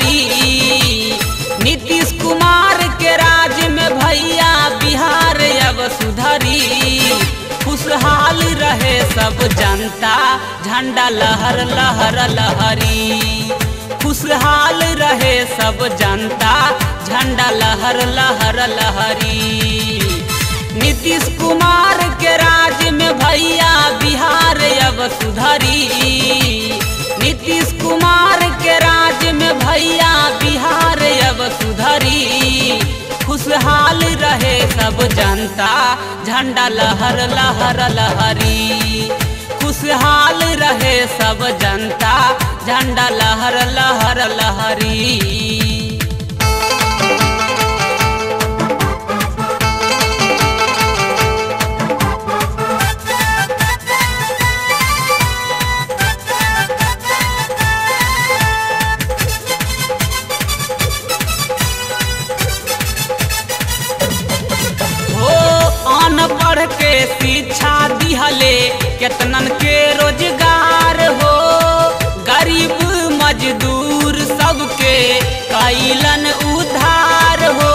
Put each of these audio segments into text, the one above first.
सुधरी नीतीश कुमार के राज में भैया बिहार अब सुधरी खुशहाल रहे सब जनता झंडा लहर लहर लहरी खुशहाल रहे सब जनता झंडा लहर लहर लहरी नीतीश कुमार के राज में भैया बिहार अब सुधरी नीतीश कुमार के राज में भैया बिहार अब सुधरी खुशहाल रहे सब जनता झंडा लहर लहर लहरी खुशहाल रहे सब जनता झंडा लहर लहर लहरी हो अनपढ़ के शिक्षा दिहले केतनन के रोजगार हो गरीब मजदूर सबके कैलन उधार हो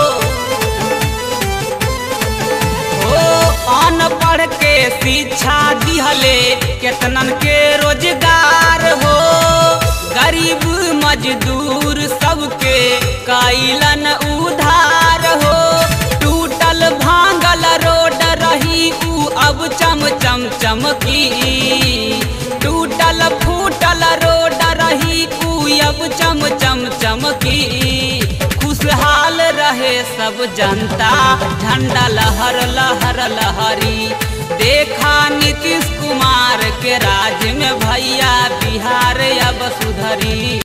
हो अनपढ़ के शिक्षा दिहले केतनन के रोजगार हो गरीब मजदूर सबके कैलन उधार हो टूटल भांगल रोड रही ऊ अब चम चम चमकी टूटल फूटल रोड रही ऊ अब चम चम चमकी खुशहाल रहे सब जनता झंडा लहर लहर लहरी देखा नीतीश कुमार के राज में भैया बिहार अब सुधरी